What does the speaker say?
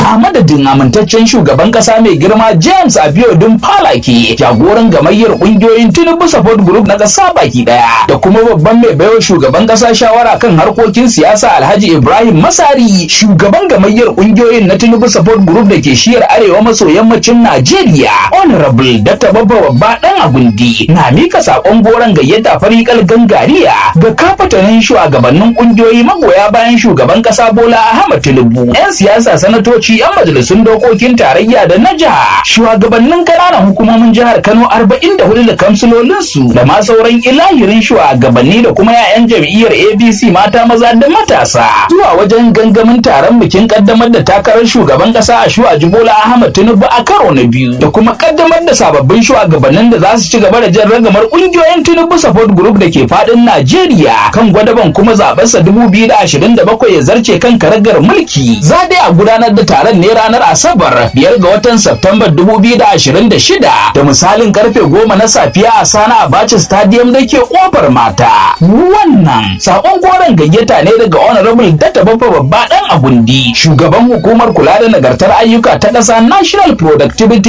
a madadin amintaccen shugaban kasa mai girma James Abiodun Falake jagoran gamayyar kungiyoyin Tinubu Support Group na kasa baki daya da kuma babban mai baiwa shugaban kasa shawara kan harkokin siyasa Alhaji Ibrahim Masari shugaban gamayyar kungiyoyin na Tinubu Support Group da ke shiyar arewa maso yammacin Najeriya Honorable Dr. Babba Babba Dan Agundi na mika sakon goron gayyata farikal gangariya ga kafatanin shugabannin kungiyoyi magoya bayan shugaban kasa Bola Ahmed Tinubu 'yan siyasa sanatoci 'yan majalisun dokokin tarayya da na jiha shugabannin kananan hukumomin jihar Kano 44 da kamsilolinsu da ma sauran ilahirin shugabanni da kuma 'ya'yan jam'iyyar ABC mata maza da matasa zuwa wajen gangamin taron bikin kaddamar da takarar shugaban kasa a shuwaji Bola Ahmed Tinubu a karo na biyu da kuma kaddamar da sababbin shugabannin da za su ci gaba da jan ragamar kungiyoyin Tinubu Support Group da ke fadin Najeriya kan gwadaban kuma zabensa 2027 ya zarce kan karagar mulki za dai a gudanar da taron ne ranar Asabar biyar ga watan September 2026 da misalin karfe goma na safiya a Sana Abacha Stadium da ke kofar mata. Wannan sakon goron gayyata ne daga Honorable Data Baffa Babba Dan Agundi, shugaban hukumar kula da nagartar ayyuka ta ƙasa National Productivity